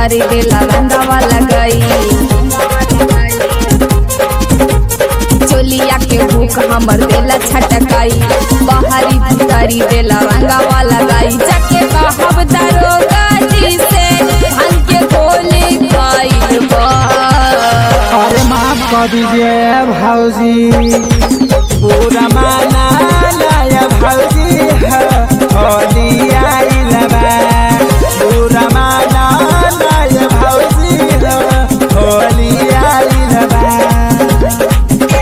भीतरी देला रंगवा लगाई चोलिया के भूख हमर देला छटकाई बाहरी भीतरी देला रंगवा लगाई जाके कहब दरोगा जी से धन के गोली खाइल बा अरे माफ कर दीजिए भाऊजी पूरा माना लाया भाऊजी है होली आइल बा पूरा माना लाया भाऊजी है होली आइल बा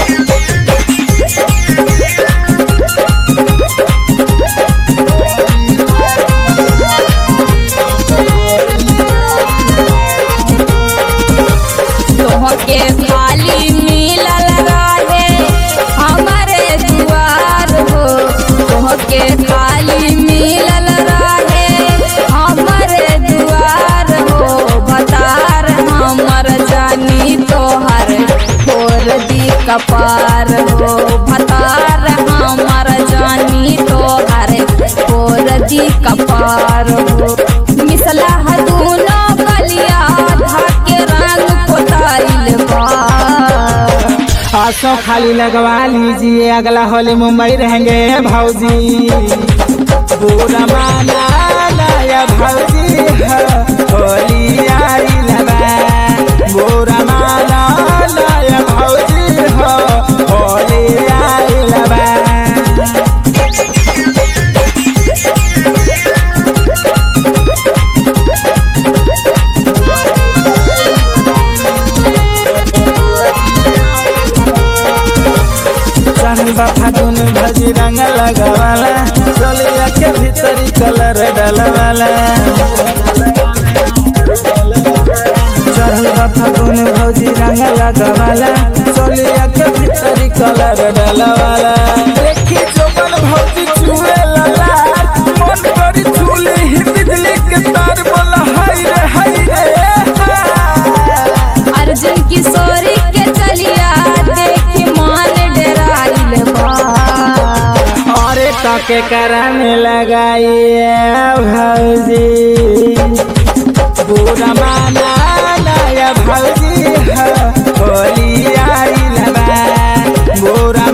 तोहके खाली मिलल रहे हमारे दुआर हो तोहके खाली मिलल रहे हमारे दुआर हो बतार हमर जानी तोहर छोड़ दी कपार हो भतार हमर जानी तोहर छोड़ दी कपार हो मिसला दूनो गलिया धाके रंग पोताइल बा आसो खाली लगवा लीजिए अगला होली मुंबई रहेंगे भाऊजी पूरा माना लाया भाऊजी है होली आइल बा पूरा माना लाया भाऊजी है होली आइल बा चंदा फागुन भजी रंग लगवाला चलिया के भीतरी कलर डलवाला चंदा फागुन भजी रंग लगवाला चलिया के भीतरी कलर डलवाला देखी जोबन भौजी छुए लला मन करी छुले ही बिजली के तार बोला हाय रे हाय रे हाय। अर्जुन किशोरी के चलिया देखी मान डराइल बा अरे तके कराने लगाइए भौजी पूरा माना नया भौजी है होली आइल बा पूरा